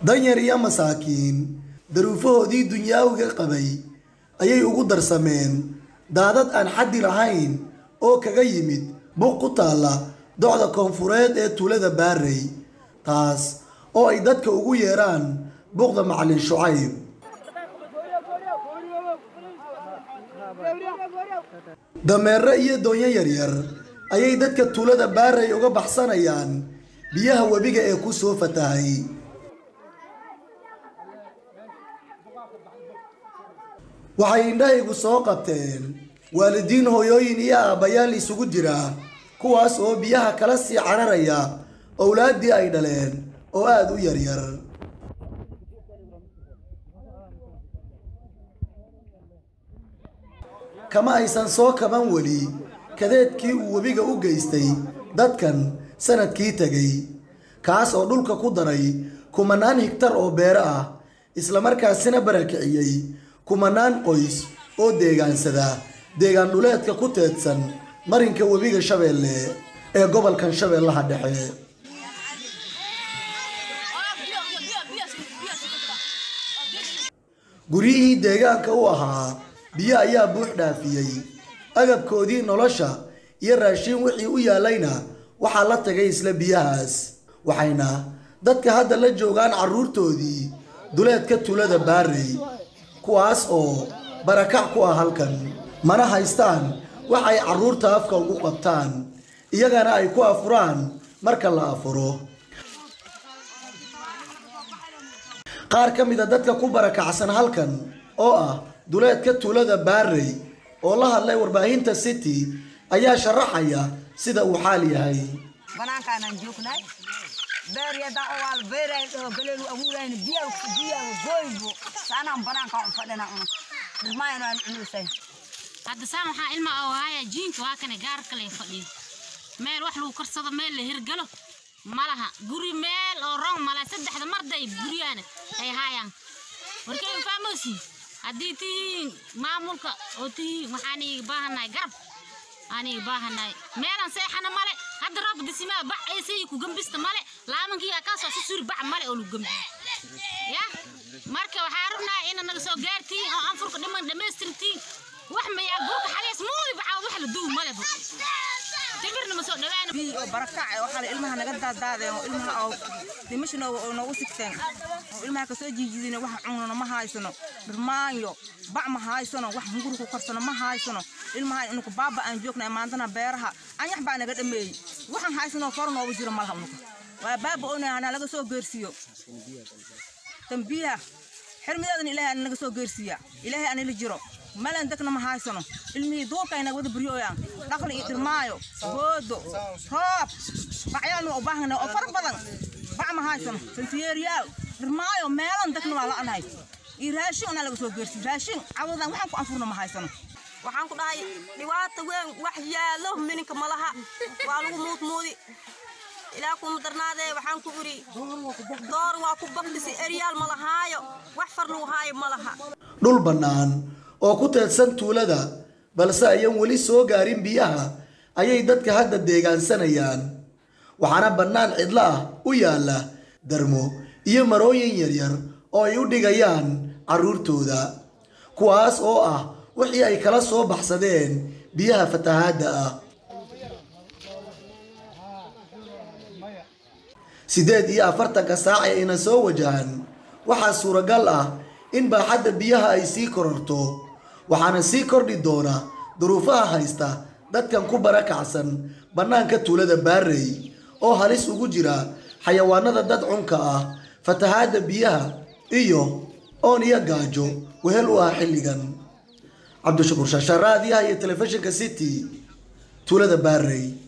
danyar iyo masaakiin daruufahoodii dunyaawiga qabay ayay ugu darsameen daadad aan xaddi lahayn oo kaga yimid buq ku taalla docda koonfureed ee tuulada baarey taas oo ay dadka ugu yeeraan buqda macalin shucayb dameere iyo doonyo yaryar ayay dadka tuulada baarey uga baxsanayaan biyaha webiga ee ku soo fatahay waxay indhahaygu soo qabteen waalidiin hooyooyin iyo aabbayaal isugu jira kuwaas oo biyaha kala sii cararaya owlaaddii ay dhaleen oo aada u yaryar kama aysan soo kaban weli kadeedkii uu webiga u geystay dadkan sanadkii tegay kaas oo dhulka ku daray kumanaan higtar oo beero ah islamarkaasina barakiciyey kumanaan qoys oo deegaansada deegaan dhuleedka ku teedsan marinka webiga shabeelle ee gobolkan shabeellaha dhexe guryihii deegaanka u ahaa biyo ayaa buux dhaafiyey agabkoodii nolosha iyo raashiin wixii u yaallayna waxaa la tagay isla biyahaas waxayna dadka hadda la joogaan carruurtoodii duleedka tuulada baarey kuwaas oo barakac ku ah halkan mana haystaan wax ay carruurta afka ugu qabtaan iyagana ay ku afuraan marka la afuro qaar ka mid a dadka ku barakacsan halkan oo ah duleedka tuulada baarey oo la hadlay warbaahinta city ayaa sharaxaya sida uu xaal yahay banaankaanaan joognay beeryadaa oo waal beerayn oo galeenu abuurayn biyaa biyaa gooybo saanaan banaanka u fadhina una dhirmaayno aan cunusayn hadda saan waxaa ilma oo haya jiinka waa kane gaar kale fadhiyo meel wax lagu karsado meel la hirgalo malaha guri meel oo rong mala saddexda marday guryaana ay haayaan warkay faamosi haddii tihiin maamulka oo tihiin waxaan iiga baahannahay garab aan iiga baahannahay meelan seexana male hadda roob disimaa bac eesay ku gambista male laamankii kaasoo si suri bac male oo lagu gambi ya marka waxaa rabnaa ina naga soo gaartiin oo anfurka dhiman dhammaystirtiin wax mayaa buurka xaliis muudi bacaa wax la duw malebo timirna ma soo dhawaana bii oo barakac oo xale ilmaha naga daadaadeen oo ilmaha oo dimashna oo noogu sigteen oo ilmaha kasoo jiijidina wax cunana ma haysano dhirmaanyo bac ma haysano wax hunguri ku karsano ma haysano ilmaha inuku baaba aan joognay maantana beeraha anyax baa naga dhameeyey waxaan haysanoo kor noogu jiro malaha unuka waa baaba ona hana laga soo geersiiyo dambiyaha xirmideedana ilaahay ana naga soo geersiiya ilaahay anila jiro malan degna ma haysano ilmihii duurka inaga wada buryoyaan dhaqli iyo dhirmaayo boodo roob bacyaalna waa u baahana oo fara badan bac ma haysano santiyeeriyaal dhirmaayo meelan degna waa la'anahay iyo raashin anaa laga soo geersiiyo raashin cawadan waxaan ku anfurna ma haysano waxaan ku dhahay dhibaata weyn wax yaallo mininka malaha waa lagu muudmuudi ilaa kuma darnaadee waxaan ku iri door waa ku baktisi eryaal ma lahaayo wax far lagu haayo ma laha dhul bannaan oo ku teedsan tuulada balse ayan weli soo gaarin biyaha ayay dadka hadda deegaansanayaan waxaana bannaan cidlo ah u yaalla darmo iyo marooyin yaryar oo ay u dhigayaan carruurtooda kuwaas oo ah wixii ay kala soo baxsadeen biyaha fatahaadda ah siddeed iyo afartanka saac ee ina soo wajahan waxaa suuragal ah in baaxadda biyaha ay sii kororto waxaana sii kordhi doona duruufaha haysta dadkan ku barakacsan bannaanka tuulada baarey oo halis ugu jira xayawaanada dad cunka ah fatahaadda biyaha iyo oon iyo gaajo wehel u ah xilligan cabdishakuur shaashaaraadiyaha iyo telefishinka city tuulada baarey